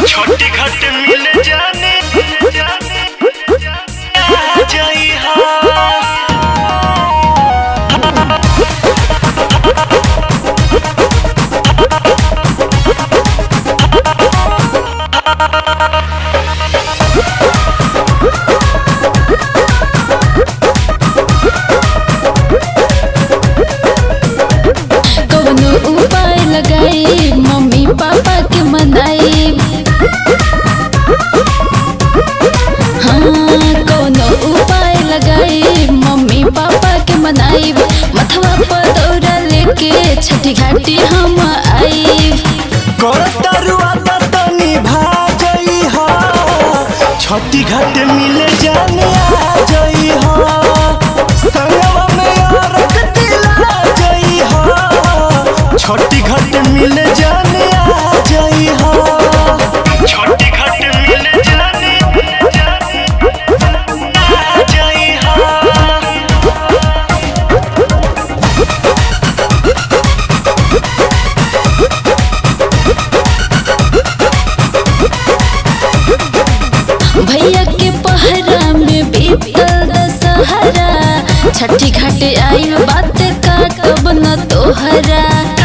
छोटी घट मिल जाने आ जाई हा कवनो उपाय लगाई मम्मी पापा के मनाई हाँ कवनो उपाय लगाई मम्मी पापा के मनाई मथवा पर दौरा लेके छठी घाटी हम आई करतरुआ तनी भाजई हा छोटी घट मिल जाने आ जई हा संगवा में औरत दिला जई हा छोटी घट मिल जाने आ जई हा छोटी घट मिल जाने आ जई हा भैया के पहरा में बीतल दशहरा छठी घाटे आई बात का कब न तोहरा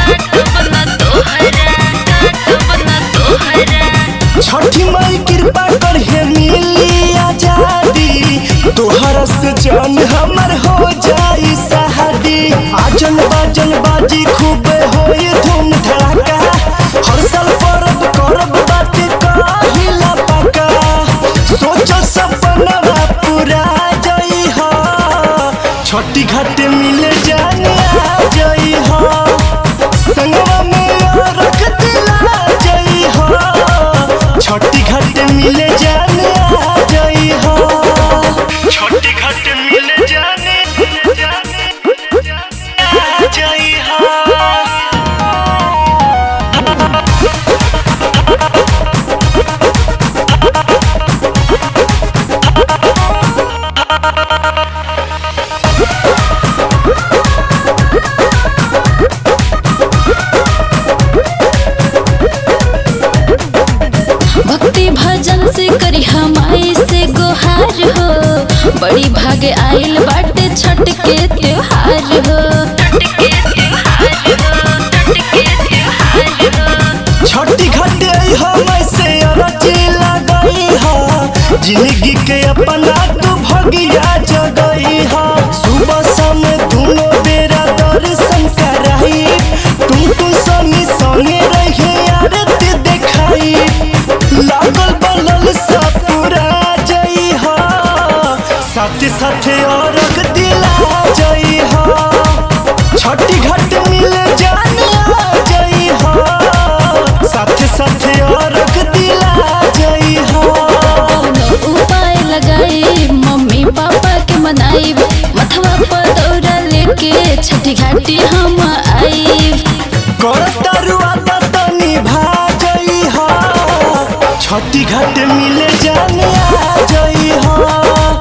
छठी माई कृपा कर हे मिली आजादी तोहर से जान हमर हो जाई सहादी आजन बाजन बाजी खूब होई धूम धड़ाका हर साल परब करब बात कहिला पका सोचो सपना पूरा जई हा छोटी घाट मिल जाने आ जई हा संगवा में रख दिला जई हा छोटी घाट मिल जाने आ जई हा छोटी घाट मिल जाने आ जई हा भक्ति भजन से करी हमारे से गुहार हो बड़ी भागे आइल बाटे छठ के त्योहार हो छोटी घाट हम से अरजी लगई हा जिंदगी के अपना तू भगिया जगई हा सुबह शाम दोनों बेरा दर्शन कराई तुम तू संगी संगे रहे आरती देखाई लागल बलल सब पूरा जई हा साथे साथे और दिला जई हा छोटी घाट मिल जाने आ जई हा साथे साथे और दिला जई हा कौनो उपाय लगाई मम्मी पापा के मनाई मथवा पर दौरा लेके छठी घाटी हम आई करतरुआ तनी भाजई हा छोटी घाट मिल जाने आ जई हा